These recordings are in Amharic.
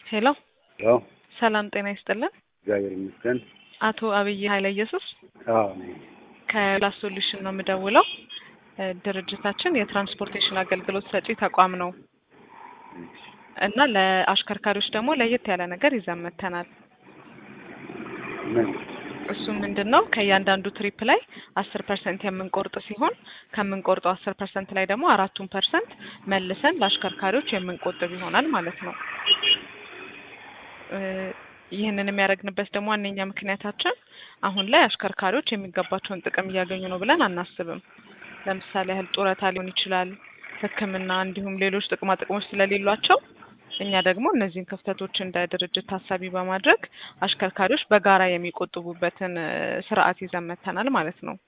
ሄሎ ያው ሰላም ጤና ይስጥልን። እግዚአብሔር ይመስገን። አቶ አብይ ኃይለ ኢየሱስ አዎ ነኝ። ከላስ ሶሉሽን ነው የምደውለው። እ ድርጅታችን የትራንስፖርቴሽን አገልግሎት ሰጪ ተቋም ነው እና ለአሽከርካሪዎች ደግሞ ለየት ያለ ነገር ይዘን መጥተናል። ምን እሱ ምንድን ነው ከእያንዳንዱ ትሪፕ ላይ አስር ፐርሰንት የምንቆርጥ ሲሆን ከምንቆርጠው አስር ፐርሰንት ላይ ደግሞ አራቱን ፐርሰንት መልሰን ለአሽከርካሪዎች የምንቆጥብ ይሆናል ማለት ነው። እ ይህንን የሚያደርግንበት ደግሞ ዋነኛ ምክንያታችን አሁን ላይ አሽከርካሪዎች የሚገባቸውን ጥቅም እያገኙ ነው ብለን አናስብም። ለምሳሌ ያህል ጡረታ ሊሆን ይችላል፣ ሕክምና እንዲሁም ሌሎች ጥቅማ ጥቅሞች ስለሌሏቸው እኛ ደግሞ እነዚህን ክፍተቶች እንደ ድርጅት ታሳቢ በማድረግ አሽከርካሪዎች በጋራ የሚቆጥቡበትን እ ስርዓት ይዘን መጥተናል ማለት ነው።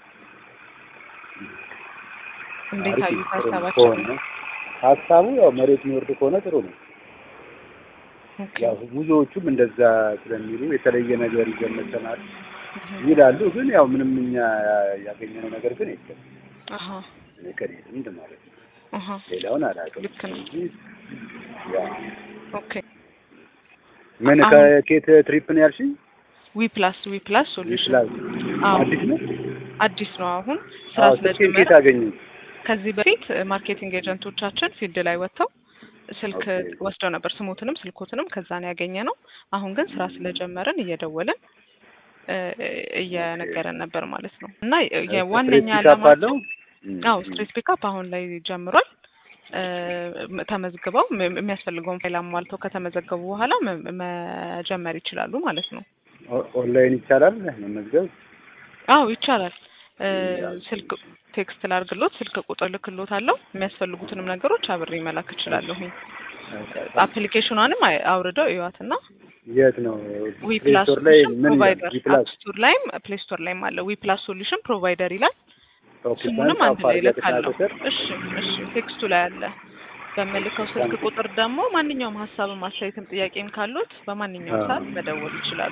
እንዴት አሪፍ አዩት ጥሩ ነው ሀሳባችን? ከሆነ ሀሳቡ ያው መሬት የሚወርድ ከሆነ ጥሩ ነው። ኦኬ። ያው ብዙዎቹም እንደዛ ስለሚሉ የተለየ ነገር ይዘን መጥተናል እህ፣ ይላሉ። ግን ያው ምንም እኛ ያገኘነው ነገር ግን የለም። አሀ እኔ ከኔ ልምድ ማለት ነው። አሀ ሌላውን አላውቅም። ልክ ነው። እንጂ ያው ኦኬ። ምን አሁን- ከኬት ትሪፕ ነው ያልሽኝ? ዊ ፕላስ ዊ ፕላስ ሶሉሽን ይችላል አዎ አዲስ ነው። አዲስ ነው። አሁን ስራ አዎ ስልኬን ስለጀመረ ኬት አገኘ? ከዚህ በፊት ማርኬቲንግ ኤጀንቶቻችን ፊልድ ላይ ወጥተው ስልክ ኦኬ። ወስደው ነበር። ስሞትንም ስልኮትንም ከዛ ነው ያገኘ ነው። አሁን ግን ስራ ስለጀመርን እየደወልን እ እየነገረን ነበር ማለት ነው። እና የዋነኛ ስትሬት ፒካፕ አለው? ዓላማችን እም፣ አዎ እም። ስትሬት ፒካፕ አሁን ላይ ጀምሯል። እ ተመዝግበው ም- የሚያስፈልገውን ፋይል አሟልተው ከተመዘገቡ በኋላ መ- መጀመር ይችላሉ ማለት ነው። ኦ- ኦንላይን ይቻላል መመዝገብ? አዎ ይቻላል። እ ያው ስልክ ቴክስት ላርግሎት ስልክ ቁጥር ልክሎት አለው የሚያስፈልጉትንም ነገሮች አብሬ መላክ እችላለሁ። አፕሊኬሽኗንም አይ- አውርደው እዩዋትና የት ነው? ዊ ፕሌይ ፕላስ ስቶር ላይ ሶሉሽን ምን ይላል? ፕሮቫይደር ዊ ፕላስ አፕ ስቶር ላይም ፕሌይ ስቶር ላይም አለ። ዊ ፕላስ ሶሉሽን ፕሮቫይደር ይላል። ኦኬ፣ ስሙንም ሳንጻፍ አንድ ላይ አድርገህ ልካለሁ። ቁጥር እሺ እሺ፣ ቴክስቱ ላይ አለ። በምልከው ስልክ ቁጥር ደግሞ ማንኛውም ሀሳብም አስተያየትም ጥያቄም ካሉት በማንኛውም አዎ። ሰዓት መደወል ይችላሉ።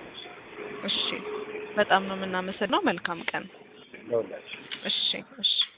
እሺ፣ በጣም ነው የምናመሰግነው። መልካም ቀን። ለሁላችሁ እሺ እሺ።